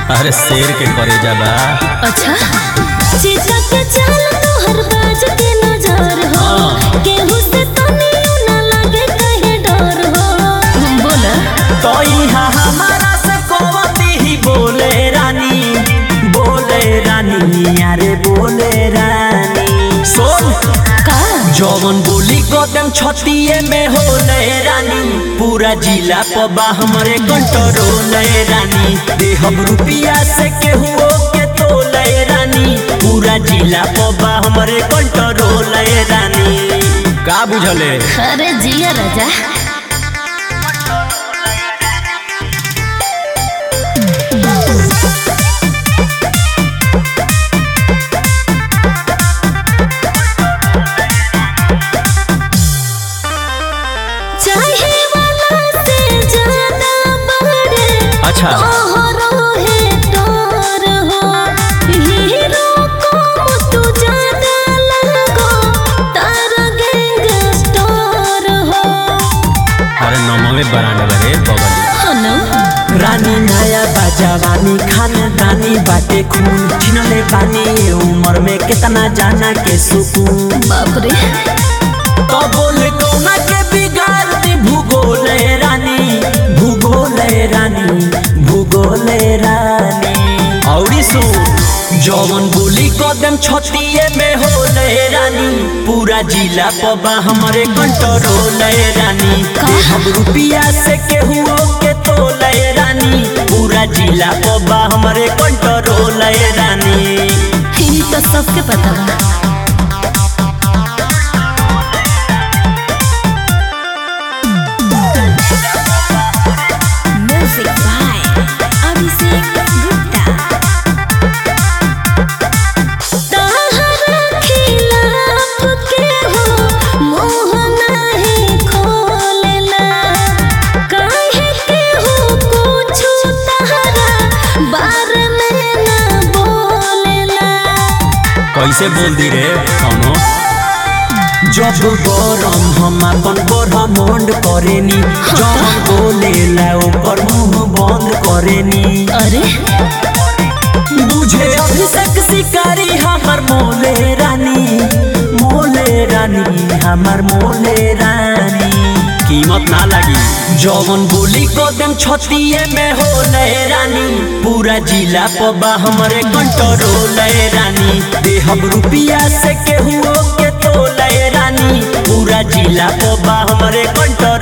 अरे शेर के करे जाला अच्छा चीता के चाल तोहर बाज के नजर हो हाँ। केहू से तनी ना लगे कहे डर हो बोला तो यहाँ हमारा से कोवती ही बोले रानी बोले रानी अरे बोले रानी सुन का जौवन बोली कदम छतिए में होले रानी पूरा जिला पबा हमरे कंट्रोल रानी देहब रुपिया से केहू के तोले रानी पूरा जिला पबा हमरे कंट्रोल रानी का बुझले अरे जिया राजा चाहे वाला से ज्यादा बड़े अच्छा हीरो को तू ज्यादा लगो तारा गैंगस्टर हो अरे नमवे बरांड बरे बगली हनो रानी नया बाजावानी खानदानी बाटे खून छिनले बानी ये उम्र में कितना जाना के सुकून बाप रे तो बोल कौना के बिगाड़ दी भूगोल रानी भूगोल रानी भूगोल रानी औरी सुन जौवन बोली कदम छतिए में होले रानी पूरा जिला पबा हमरे कंट्रोल रानी हम रुपिया से केहू के तोले रानी पूरा जिला पबा हमरे कंट्रोल रानी ई तो सबके पता बा म्यूजिक बाय अभिषेक गुप्ता ताहरा खिलाफ के हो मुंह नहीं खोलेला काहे के हो कुछु ताहरा बारे में ना बोलेला कैसे बोल दी रे कौनो जब गरम हम अपन ब्रह्मांड करेनी जब बोले ला ओकर मुंह बंद करेनी अरे बुझे अभिषेक शिकारी हमर मोले रानी मोले रानी हमर मोले रानी कीमत ना लगी जौवन बोली कदम छतिए में होले रानी पूरा जिला पबा हमरे कंट्रोल रानी देहब रुपिया से केहू के तोले रानी पूरा जिला पबा हमरे कंट्रोल